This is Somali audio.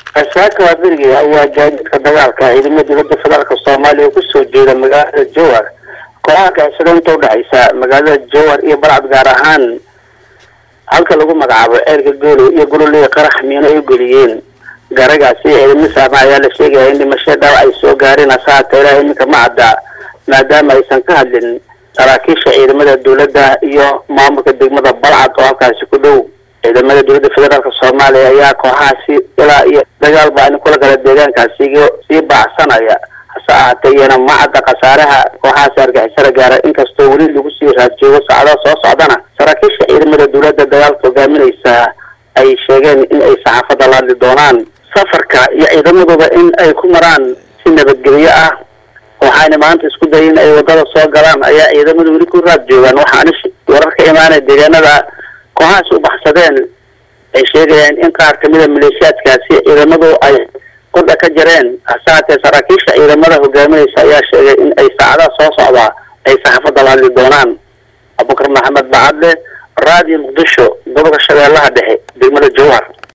asaaka waa berigii ayaa gaadiidka dagaalka ciidamada dowladda federaalk soomaaliya oo kusoo jeeda magaalada jowhar kooxaha kaxsada inta udhexaysa magaalada jowhar iyo balcad gaar ahaan halka lagu magacaabo ceelka goolow iyo gololey qarax miino ay ugeliyeen garagaasi ciidamo saarna ayaa la sheegaya in dhimasho dhaawac ay soo gaareen asaata ilaaha iminka ma cadda maadaama aysan ka hadlin saraakiisha ciidamada dowladda iyo maamulka degmada balcad oo halkaasi ku dhow ciidamada dowladda federaalk soomaaliya ayaa kooxahaasi ilaa iyo dagaal baa in kula gala deegaankaasi sii baacsanaya hase ahaatee iyana ma cadda khasaaraha kooxahaasi argixisada gaara inkastoo weli lagu sii raadjoogo saacadaha soo socdana saraakiisha ciidamada dowladda dagaalka hogaaminaysa ay sheegeen in ay saxaafadda la hadli doonaan safarka iyo ciidamaduba in ay ku maraan si nabadgelyo ah waxaana maanta isku dayay in ay wadada soo galaan ayaa ciidamadu weli ku raad joogaan waxaana warar ka imaanaya deegaanada kooxahaas u baxsadeen ay sheegayaan in qaar kamida maleeshiyaadkaasi ciidamadu ay qudha ka jareen hase haatee saraakiisha ciidamada hogaaminaysa ayaa sheegay in ay saacadaha soo socdaa ay saxaafadda la hadli doonaan abubakar maxamed bacadle raadiyo muqdisho gobolka shabeellaha dhexe degmada jowhar